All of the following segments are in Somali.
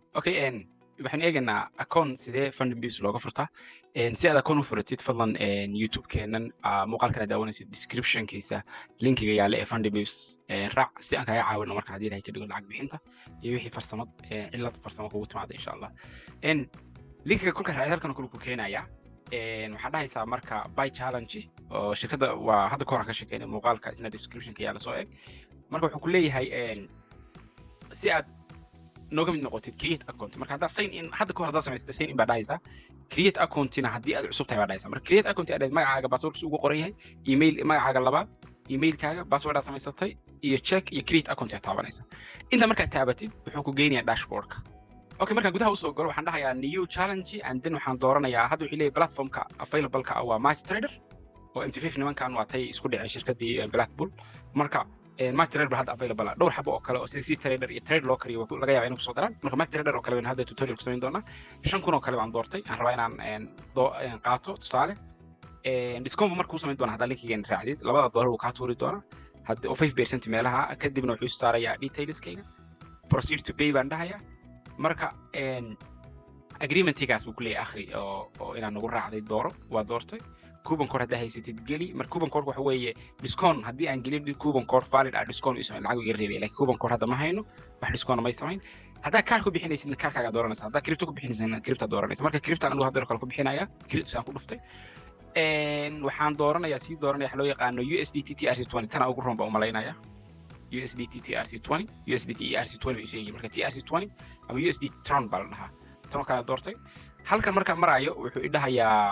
okay n waxaan eegaynaa akoon sidee funding base looga furtaa si aad akoon u furatid fadlan youtube-keenan muuqaalkana daawanaysid descriptionkiisa linkiga yaale ee funding base raac si aan kaga caawino marka haddii ilahay ka dhigo lacag bixinta iyo wixii farsamad cilad farsamo kugu timaada insha allah linkiga kolka raacid halkan kule ku keenaya waxaa dhahaysaa marka by challenge oo shirkadda waa hadda ka hor ka sheekeynay muuqaalka isna descriptionka yaala soo eg marka wuxuu ku leeyahay si aad nooga mid noqotid create account marka haddaa sign in hadda ka hor haddaa samaystay sign in baa dhahaysaa create accountina haddii aad cusub tahay baa dhahaysaa marka create account aad magacaaga passwordkiisa ugu qoran yahay email magacaaga labaad emailkaaga passwordaad samaysatay iyo check iyo create account aad taabanaysa inta markaad taabatid wuxuu ku geynayaa dashboardka okay markaan gudaha usoo galo waxaan dhahayaa new challenge and then waxaan dooranayaa hadda wuxuu leeyahay platformka available-ka ah waa match trader oo mt5 nimankan waa tay isku dhiceen shirkadii blackpool marka match trader baa hadda available ah dhowr xabo oo kale oo sida c trader iyo trade loo kariyo laga yaaba inay kusoo daraan marka match trader oo kale baynu hadda tutorial ku samayn doonaa shan kun oo kale baan doortay aan rabaa inaan qaato tusaale discount marka u samayn doonaa haddaa linkigan raacdid labada doolar uu kaa tuuri doonaa hadda oo 5 percent meelaha kadibna wuxuu isu saarayaa detailskayga proceed to pay baan dhahayaa marka agreementigaas buu kuleeyahay akhri oo oo inaan nagu raacday dooro waa doortay coupon code haddaa haysatid geli marka coupon code waxa weeye discount haddii aan gelin coupon code valid ah discount isu lacag iga reebay laakiin coupon code hadda ma hayno wax discount may samayn haddaa kaar ku bixinaysidna kaarkaaga dooranaysa haddaa crypto ku bixinaysana crypto dooranaysa marka crypto anigu hadda kale ku bixinaya crypto aan ku dhuftay waxaan dooranayaa sii dooranaya waxa loo yaqaano USDT TRC20 tana ugu roon baa u malaynaya USDT TRC20 USDT ERC20 bay sheegay marka TRC20 ama USD Tron baa la dhahaa tan kala doortay halkan marka marayo wuxuu i dhahayaa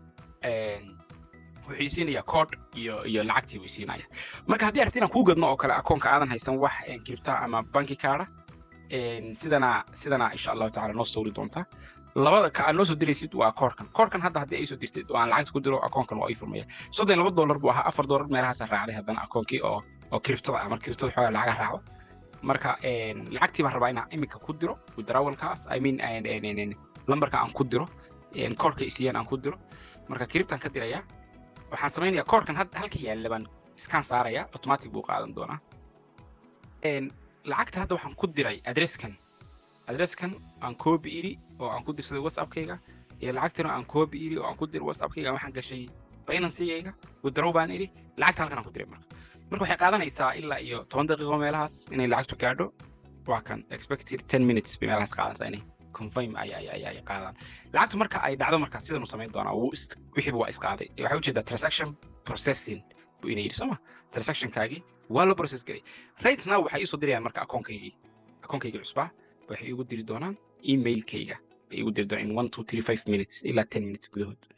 wuxuu isiinayaa code iyo iyo lacagtii buu isiinaya marka haddii aragti inaan kuu gadno oo kale akoonka aadan haysan wax kiribta ama banki kaada sidana sidana insha allahu tacaala noo sawri doontaa labada ka aad noo soo diraysid waa koorkan koorkan hadda haddii ay soo dirtid oo aan lacagta ku diro akoonkan waa ii furmaya soddon laba dollar buu ahaa afar dollar meelahaasa raacday haddana akoonkii oo oo kiribtada ah marka kiribtada xoogaa lacaga raacdo marka lacagtii baan rabaa inaan iminka ku diro withdrawalkaas i mean lambarka aan ku diro koorka isiiyaan aan ku diro marka kiribtaan ka dirayaa waxaan samaynayaa koorkan hadda halka yaalla baan iskaan saarayaa automatic buu qaadan doonaa lacagta hadda waxaan ku diray adresskan adresskan aan copy iri oo aan ku dirsaday whatsappkayga iyo lacagtana aan copy iri oo aan ku diray whatsappkayga waxaan gashay financygayga withdraw baan iri lacagta halkan aan ku diray marka marka waxay qaadanaysaa ilaa iyo toban daqiiqo meelahaas inay lacagtu gaadho waa kan expected ten minutes bay meelahaas qaadanaysaa inay confirm ay ay ay ay qaadaan lacagtu marka ay dhacdo marka sidan u samayn doonaa wuu wixiiba waa isqaaday waxay ujeedaa transaction processing buu ina yidhi sooma transactionkaagii waa la process garay right now waxay iisoo dirayaan marka akoonkaygii akoonkaygii cusbaa waxay igu diri doonaan emailkayga bay igu diri doonaan in one two three five minutes ilaa ten minutes gudahood